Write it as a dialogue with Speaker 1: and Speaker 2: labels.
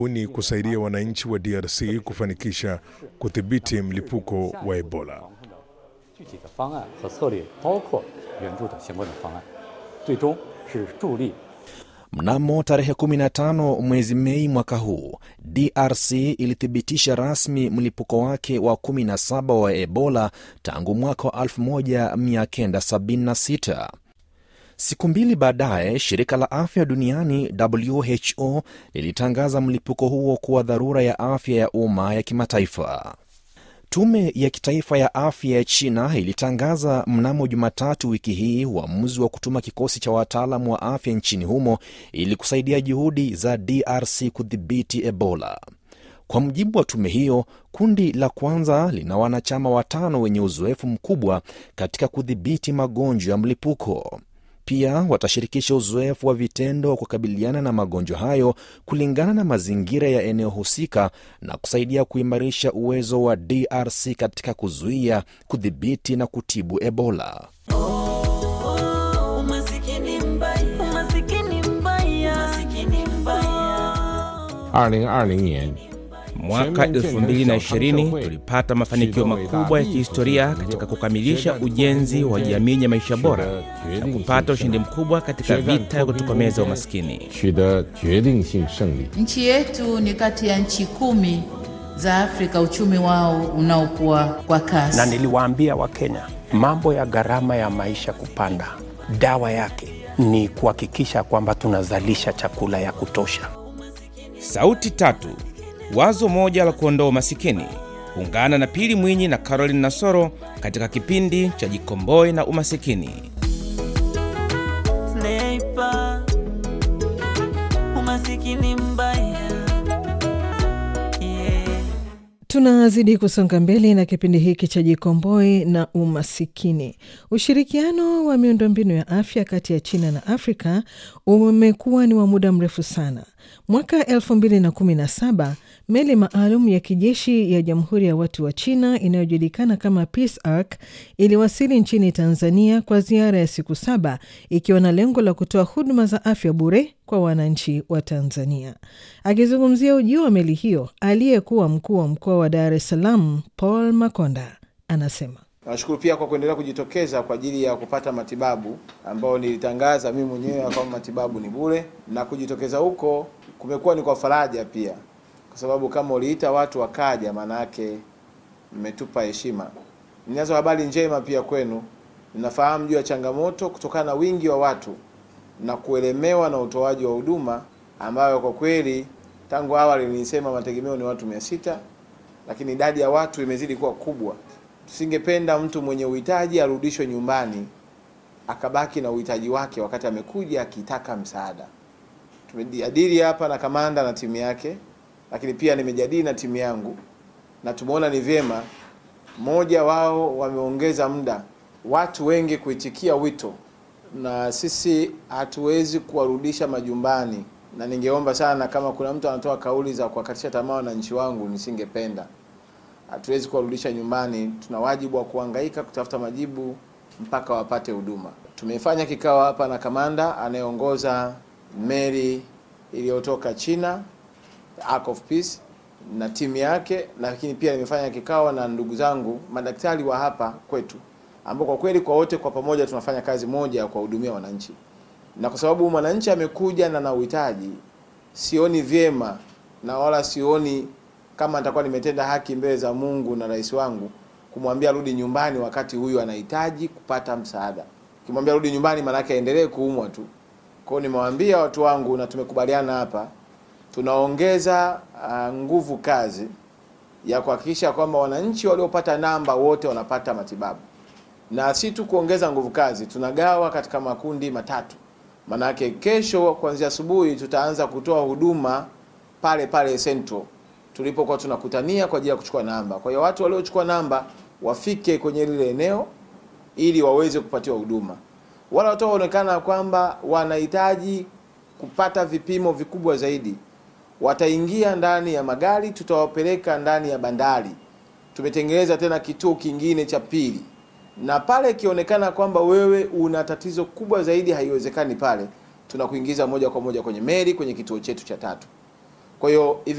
Speaker 1: ni kusaidia wananchi wa DRC kufanikisha kudhibiti mlipuko wa Ebola.
Speaker 2: 具体的方案和策略，包括援助的相关的方案，最终是助力
Speaker 3: Mnamo tarehe 15 mwezi Mei mwaka huu, DRC ilithibitisha rasmi mlipuko wake wa 17 wa Ebola tangu mwaka wa 1976. Siku mbili baadaye, shirika la afya duniani WHO lilitangaza mlipuko huo kuwa dharura ya afya ya umma ya kimataifa. Tume ya kitaifa ya afya ya China ilitangaza mnamo Jumatatu wiki hii uamuzi wa kutuma kikosi cha wataalamu wa afya nchini humo ili kusaidia juhudi za DRC kudhibiti Ebola. Kwa mujibu wa tume hiyo, kundi la kwanza lina wanachama watano wenye uzoefu mkubwa katika kudhibiti magonjwa ya mlipuko. Pia watashirikisha uzoefu wa vitendo wa kukabiliana na magonjwa hayo kulingana na mazingira ya eneo husika na kusaidia kuimarisha uwezo wa DRC katika kuzuia, kudhibiti na kutibu Ebola.
Speaker 4: Umasikini mbaya, umasikini mbaya, umasikini mbaya.
Speaker 5: 二零二零年
Speaker 6: Mwaka 2020 tulipata mafanikio makubwa ya kihistoria katika kukamilisha ujenzi wa jamii ya maisha bora na kupata ushindi mkubwa katika vita ya kutokomeza umaskini.
Speaker 5: 取得决定性胜利。
Speaker 7: Nchi yetu ni kati ya nchi kumi za Afrika uchumi wao unaokuwa kwa kasi.
Speaker 8: na niliwaambia Wakenya mambo ya gharama ya maisha kupanda, dawa yake ni kuhakikisha kwamba tunazalisha chakula ya kutosha.
Speaker 6: Sauti tatu, wazo moja la kuondoa umasikini. Ungana na Pili Mwinyi na Caroline Nasoro katika kipindi cha Jikomboe na Umasikini.
Speaker 4: Sniper, umasikini mbaya. Yeah.
Speaker 9: Tunazidi kusonga mbele na kipindi hiki cha Jikomboe na Umasikini. Ushirikiano wa miundombinu ya afya kati ya China na Afrika umekuwa ni wa muda mrefu sana. Mwaka 2017 meli maalum ya kijeshi ya Jamhuri ya Watu wa China inayojulikana kama Peace Ark iliwasili nchini Tanzania kwa ziara ya siku saba ikiwa na lengo la kutoa huduma za afya bure kwa wananchi wa Tanzania. Akizungumzia ujio wa meli hiyo, aliyekuwa mkuu wa mkoa wa Dar es Salaam Paul Makonda anasema
Speaker 10: Nashukuru pia kwa kuendelea kujitokeza kwa ajili ya kupata matibabu ambayo nilitangaza mimi mwenyewe kwamba matibabu ni bure, na kujitokeza huko kumekuwa ni kwa faraja pia, kwa sababu kama uliita watu wakaja, maana yake mmetupa heshima. Ninazo habari njema pia kwenu. Ninafahamu juu ya changamoto kutokana na wingi wa watu na kuelemewa na utoaji wa huduma ambayo kwa kweli tangu awali nilisema mategemeo ni watu mia sita lakini idadi ya watu imezidi kuwa kubwa. Tusingependa mtu mwenye uhitaji arudishwe nyumbani akabaki na uhitaji wake wakati amekuja akitaka msaada. Tumejadili hapa na kamanda na timu yake, lakini pia nimejadili na timu yangu na tumeona ni vyema, mmoja wao wameongeza muda watu wengi kuitikia wito, na sisi hatuwezi kuwarudisha majumbani, na ningeomba sana kama kuna mtu anatoa kauli za kuwakatisha tamaa wananchi wangu, nisingependa hatuwezi kuwarudisha nyumbani. Tuna wajibu wa kuhangaika kutafuta majibu mpaka wapate huduma. Tumefanya kikao hapa na kamanda anayeongoza meli iliyotoka China, Ark of Peace na timu yake, lakini pia nimefanya kikao na ndugu zangu madaktari wa hapa kwetu, ambao kwa kweli kwa wote kwa pamoja tunafanya kazi moja ya kuwahudumia wananchi, na kwa sababu mwananchi amekuja na na uhitaji, sioni vyema na wala sioni kama nitakuwa nimetenda haki mbele za Mungu na rais wangu kumwambia rudi nyumbani wakati huyu anahitaji kupata msaada. Kimwambia rudi nyumbani, maana yake aendelee kuumwa tu. Kwa hiyo nimewaambia watu wangu na tumekubaliana hapa, tunaongeza uh, nguvu kazi ya kuhakikisha kwamba wananchi waliopata namba wote wanapata matibabu, na si tu kuongeza nguvu kazi, tunagawa katika makundi matatu. Maanake kesho kuanzia asubuhi tutaanza kutoa huduma pale pale Central tulipokuwa tunakutania kwa ajili ya kuchukua namba. Kwa hiyo watu waliochukua namba wafike kwenye lile eneo ili waweze kupatiwa huduma. Wale watu waonekana kwamba wanahitaji kupata vipimo vikubwa zaidi, wataingia ndani ya magari, tutawapeleka ndani ya bandari. Tumetengeneza tena kituo kingine cha pili, na pale ikionekana kwamba wewe una tatizo kubwa zaidi, haiwezekani pale, tunakuingiza moja kwa moja kwenye meli kwenye kituo chetu cha tatu. Kwa hiyo hivi